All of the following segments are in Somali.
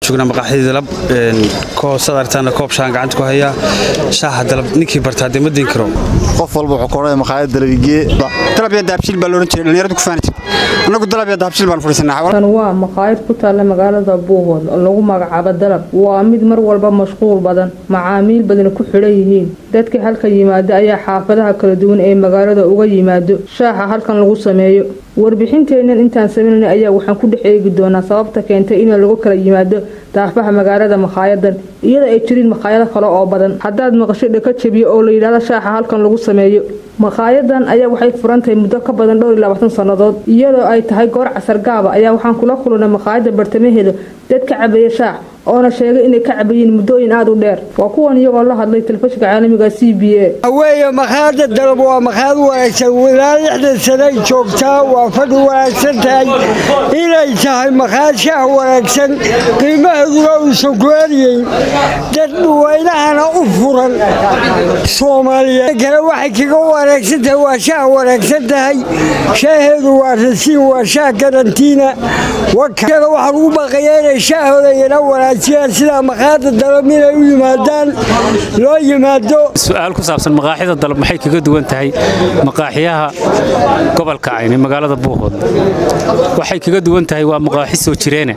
joognaa maqaaxidii dalab koobsad aragtaana koob shaan gacanta ku hayaa shaaha dalab ninkii bartaa dee ma diin karo qof walba wuxuu ka odhanaya maqaayad dalabigee dalabya dahabshiil baa loodhan jiray dhallinyaradu ku faani jirta annagu dalabya dahabshiil baan fadhiisanaa tan waa maqaayad ku taalla magaalada buuhood oo lagu magacaabo dalab waa mid mar walba mashquul badan macaamiil badana ku xidhan yihiin dadka halkan yimaada ayaa xaafadaha kala duwan ee magaalada uga yimaado shaaxa halkan lagu sameeyo warbixinteennan intaan samaynayna ayaa waxaan ku dhex eegi doonaa sababta keentay in lagu kala yimaado daafaha magaalada makaayadan iyadoo ay jirin makhaayado kale oo badan haddaad maqasho dhaka jabiyo oo la yidhahdo shaaxa halkan lagu sameeyo makaayadan ayaa waxay furan tahay muddo ka badan dhowr iyo labaatan sannadood iyadoo ay tahay goor casar gaaba ayaa waxaan kula kulannay makaayada bartamaheeda dad ka cabaya shaax oona sheegay inay ka cabayeen muddooyin aada u dheer waa kuwan iyagoo la hadlay telefishinka caalamiga c b a weeye makhaayada dalab waa makhaayad wanaagsan ilaa lixdan sanay joogtaa waa fadhi wanaagsan tahay inay tahay makhaayad shaah wanaagsan qiimaheeduna uusan ku eryeyn dad dhuwaynahana u furan soomaaliyeed kale waxay kaga wanaagsan tahay waa shaah wanaagsan tahay shaaheedu waa rasiin waa shaah karantiina wakada waxaa lagu baqayaa inay shaahooda yana wanaajiyaan sidaa makhaayada dalab inay u yimaadaan loo yimaado su-aal ku saabsan maqaaxida dalab maxay kaga duwan tahay maqaaxiyaha gobolka cayne magaalada buuhood waxay kaga duwan tahay waa maqaaxi soo jireene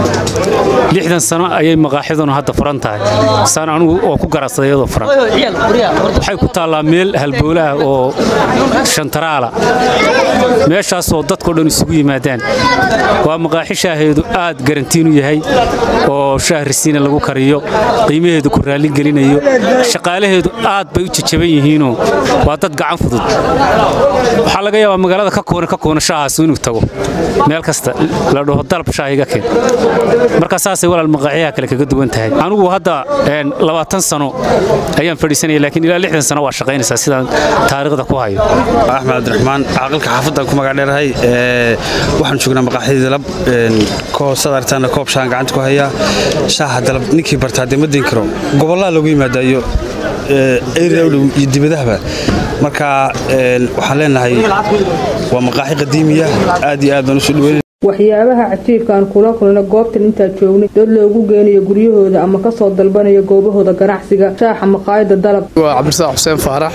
lixdan sano ayay maqaaxiduna hadda furan tahay saan anugu oo ku garacsaday iyadoo furan waxay ku taallaa meel halbowle ah oo shantaraala meeshaasoo dadkao dhan isugu yimaadaan waa maqaaxi shaaheedu aad garantiin u yahay oo shaah risiina lagu kariyo qiimaheedu ku raalligelinayo shaqaalaheedu aad bay u jajaban yihiinoo waa dad gacan fudud waxaa laga yaabaa magaalada ka koona ka koona shaahaasu inuu tago meel kasta la dhaho dalab shaah iga keen marka saasay walaal maqaaxyaha kale kaga duwan tahay anigu hadda labaatan sano ayaan fadhiisanaya laakiin ilaa lixdan sano waa shaqaynaysaa sidaan taariikhda ku hayo axmed cabdiraxmaan caaqilka xaafaddan ku magac dheerahay waxaan joognaa maqaaxidii dalab koobsad aragtaana koob shaan gacanta ku hayaa shaaha dalab ninkii bartaa dee ma diin karo gobollaha loogu yimaada iyo eridhw iyo dibadahaba marka waxaan leenahay waa maqaaxi qadiimiya aad iyo aad baan usoo dhaweyn waxyaabaha cajiibkaan kula kulna goobtan intaa joognay dad loogu geenayo guryahooda ama kasoo dalbanayo goobahooda ganacsiga shaaxa maqaayada dalab waa cabdirasaaq xuseen faarax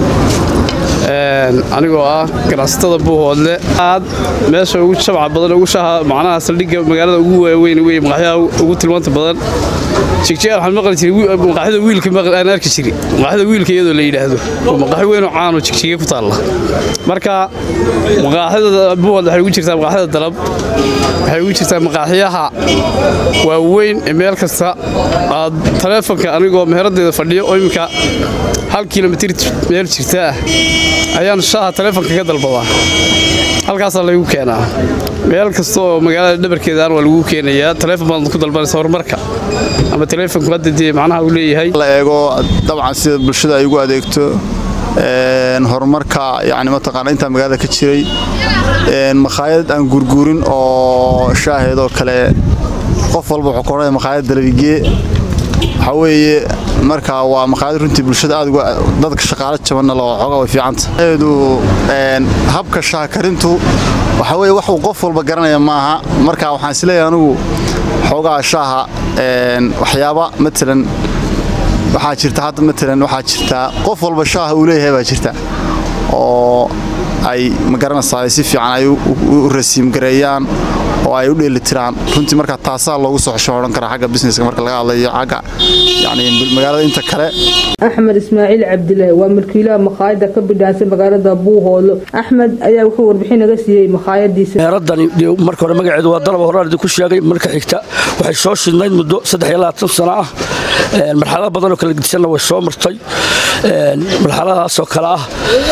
anigoo ah ganacsatada buuhoodle aad meesha ugu shabca badan ugu shaha macnaha saldhigga magaalada ugu waaweyn wey maqaaxyaha ugu tilmaanta badan jigjeer waxaan maqli jiray maqaaxida wiilka aan arki jiray maqaaxida wiilka iyadoo la yidhaahdo oo maqaaxi weyn oo caan oo jigjige ku taalla marka maqaaxida buuhoodle waxay ugu jirtaa maqaaxida dalab waxay ugu jirtaa maqaaxyaha waaweyn ee meel kasta aad taleefonka anigoo meheraddeeda fadhiyo oo iminka hal kilomitir meel jirta ah ayaan shaaha taleefonka ka dalbadaa halkaasaa laygu keenaa meel kasta oo magaalada dhabarkeedaan waa lagu keenayaa taleefon baad ku dalbanaysa horumarka ama taleefonku hadda dee macnaha uu leeyahay la eego dabcan sida bulshada ay ugu adeegto horumarka yani mataqaana intaa magaalada ka jiray makhaayad aan gurguurin oo shaaheedoo kale qof walba wuxuu ka odhanaya makhaayad dalabigee waxaa weeye marka waa maqaayad runtii bulshada aad dadka shaqaalo jabanna loo xoogaa way fiicanta eedu habka shaah karintu waxaa weeye wax uu qof walba garanaya maaha marka waxaan isleeyahay anigu xoogaa shaaha waxyaaba matalan waxaa jirta hadda matalan waxaa jirta qof walba shaaha uu leeyahay baa jirta oo ay ma garanaysaa si fiican ay u rasiimgareeyaan oo ay u dheelitiraan runtii marka taasaa loogu soo xesho odhan karaa xagga businesska marka laga hadlayo xagga yani magaalada inta kale axmed ismaaciil cabdilaahi waa milkiilaha makhaayada ka bidhaansan magaalada buuhoodlo axmed ayaa wuxuu warbixin naga siiyey makhaayadiisa meeradani marka hore magaceedu waa dalaba horaan idinku sheegay marka xigta waxay soo shidnayd muddo saddex iyo labaatan sano ah marxalado badanoo kala gedisanna way soo martay marxaladahaasoo kale ah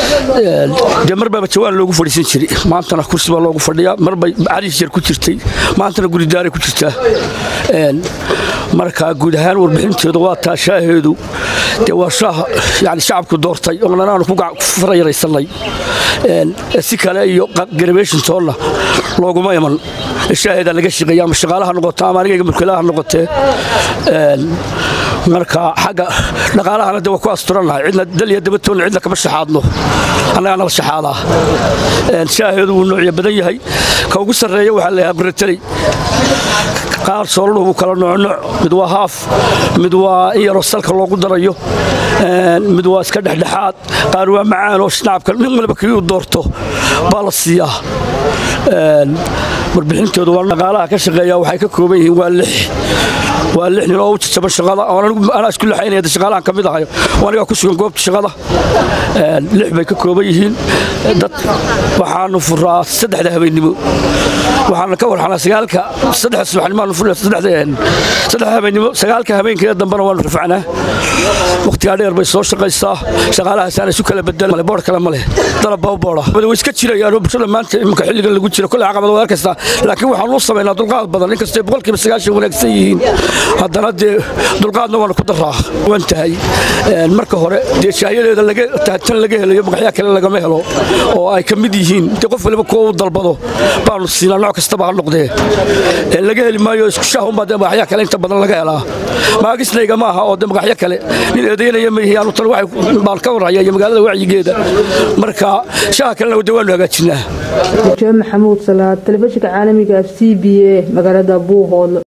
dee marbaaba jawaan loogu fadhiisan jiray maantana kursi baa loogu fadhiyaa marbay cariis yar ku jirtay maantana guridaaray ku jirtaa marka guud ahaan warbixinteedu waa taa shaaheedu dee waa shaah yani shacabku doortay oonan aanu ku farayaraysanay si kale iyo garabeeshintoonna looguma iman shaaheedaa laga shaqeeya ama shaqaalaha noqoto ama anigayga mulkilaha noqotee marka xagga dhaqaalahana de waa ku asturannahay cidna dal iyo dabatoonna cidna kama shaxaadno annagaa nala shaxaadaa shaaheedu wuu noocyo badan yahay ka ugu sarreeya waxaa la yahaa barateley qaar soolanu wuu kala noocnooc mid waa haaf mid waa in yaroo salka loogu darayo mid waa iska dhexdhexaad qaar waa macaan oo shnaabka nin waliba kii uu doorto baa la siiyaa warbixintoodu waa dhaqaalaha ka shaqeeya waxay ka kooban yihiin waa lix waa lix nin oo u jajaban shaqada anaa isku lixaynaya shaqaalahan ka mid ahayo anigaa ku sugan goobta shaqada lix bay ka kooban yihiin dad waxaanu furaa saddexda habeennimo waxaana ka warxanaa sagaalka saddex subaxnimaanu furnaa saddex habeennimo sagaalka habeenkeeda dambena waanu rafacnaa wakhtigaa dheer bay soo shaqaysaa shaqaalahaasaan isu kala bedelan boor kale ma leh dalab baa u boora way iska jirayaan bulshada maanta iminka xilligan lagu jiro kolle caqabad waa arkaysaa laakiin waxaan u samaynaa dulqaad badan inkastay boqolkiiba sagaashan wanaagsan yihiin haddana dee dulqaadna waanu ku daraa wan tahay marka hore dee shaayadeeda tan laga helayo magaxyaa kale lagama helo oo ay ka mid yihiin dee qof waliba kuwa u dalbado baanu siinaa nooc kastaba ha noqdee laga heli maayo isku shaahunbaa dee magaxyaa kale inta badan laga helaa maagisnayga ma aha oo dee magaxyo kale nin eedaynaya ma yihiin tan baan ka warhaya iyo magaalada wacyigeeda marka shaaha kalena dee waanu hagaajinaa maxamuud salaad telefishinka caalamiga f c b a magaalada buuhoodle